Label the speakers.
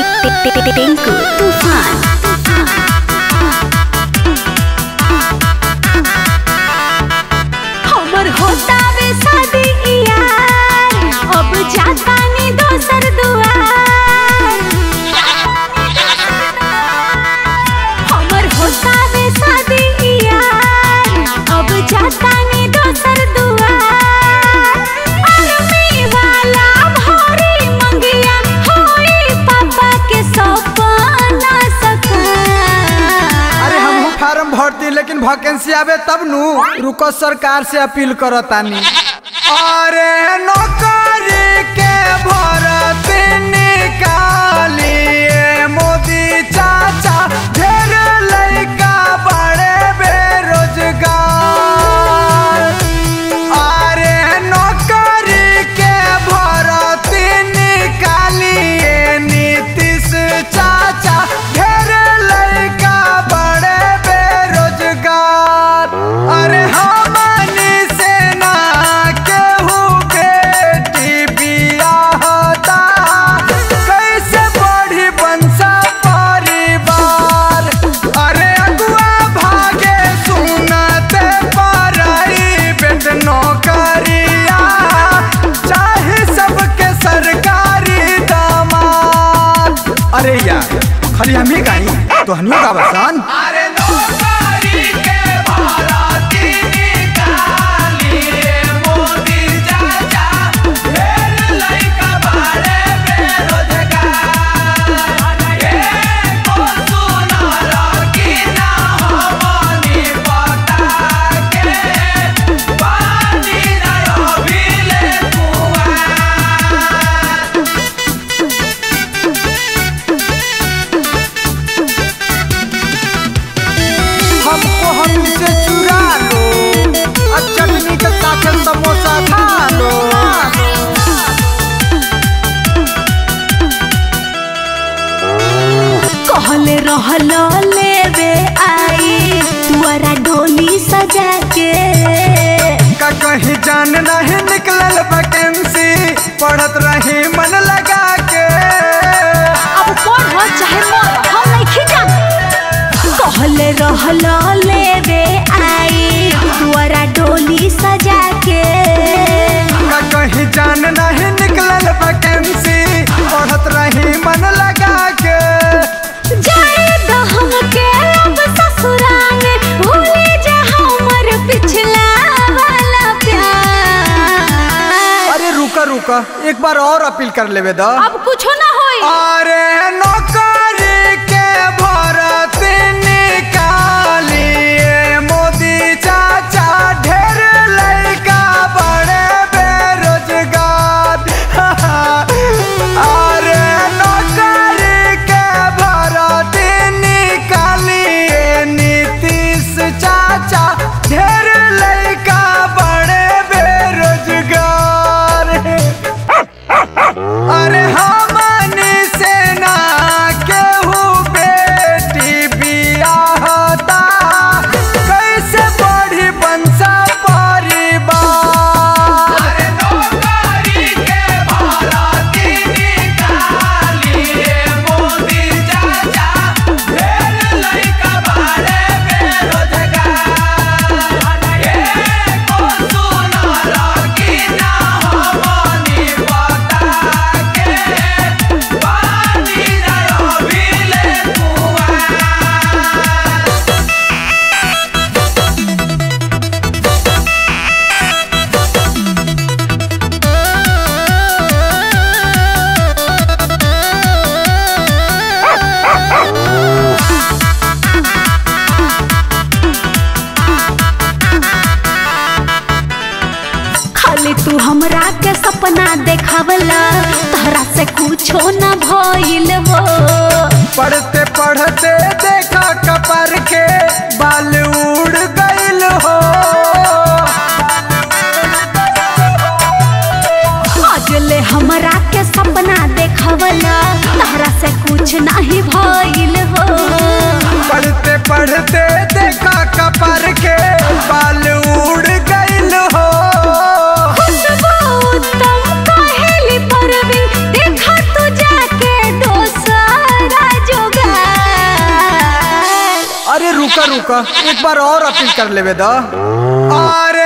Speaker 1: टिंकू तूफान हमर होता वे शादी यार अब जाता नी दोसर दुआर हमर होता वे शादी यार अब जाता नी दोसर दुआर आर्मी वाला भरी मंगिया होई पापा के सपना सका
Speaker 2: अरे हम फार्म भरती लेकिन वैकेंसी आवे तब नु रुको सरकार से अपील करतानी अरे नौकरी के भरती निकालिए मोदी चाचा ढेर लइका बड़े बेरोजगार अरे नौकरी के भरती निकालिए नीतीश चाचा ढेर लइका बड़े बेरोजगार अरे हमनी से ना केहू बेटी बियाहता कैसे बढ़ी बंसा परिवार अरे अगुआ भागे सुनते प्राइवेट नौकरिया चाहे सबके सरकारी दामाद अरे यार खाली हम ही गाई तो हनियो का बसान अरे नौकरी के भारती निकालिए मोदी चाचा ढेर लइका बाड़े बेरोजगार एको सुनर की ना हमनी पता के पानी ना अभिले कुआं हमको हमसे चुरा लो और चटनी के साथ समोसा खा लो
Speaker 1: कहले रहलो लेवे आई तुअरा डोली सजा के
Speaker 2: का कहीं जान नहीं निकलल वैकेंसी पढ़त रही मन लगा के
Speaker 1: अब पढ़ चाहे मर हम नहीं जान कहले रहलो लेवे आई तुअरा डोली सजा के
Speaker 2: का कहीं जान नहीं निकलल वैकेंसी पढ़त रही मन लगा के
Speaker 1: जाए तो हमके अब ससुराल भूले जा हमर पिछला वाला प्यार
Speaker 2: अरे रुका रुका एक बार और अपील कर लेवे दा
Speaker 1: अब कुछो ना होई
Speaker 2: अरे नौकरी के भरती निकालिए मोदी चाचा ढेर लइका बड़े बेरोजगार अरे नौकरी के भरती निकालिए नीतीश चाचा ढेर लइका बड़े बेरोजगार अरे हमनी से ना केहू बेटी बियाहता कैसे बढ़ी बंसा परिवार अरे नौकरी के भारती निकालिए मोदी चाचा ढेर लइका बाड़े बेरोजगार एको सुनर की ना हमनी पता के पानी ना अभिले कुआं
Speaker 1: खाली तू हमरा के सपना देखावला तहरा से कुछो न भइल हो
Speaker 2: पढ़ते पढ़ते देखा कपर के बाल उड़ गइल हो
Speaker 1: अजले हमरा के सपना देखावला तहरा से कुछ नहीं भइल हो
Speaker 2: पढ़ते पढ़ते देखा कपर के बाल उड़ गइल हो
Speaker 1: खुशबू उत्तम कहेली परवीन देखा तू जाके दोसर
Speaker 2: रुका रुका एक बार और अपील कर लेवे द अरे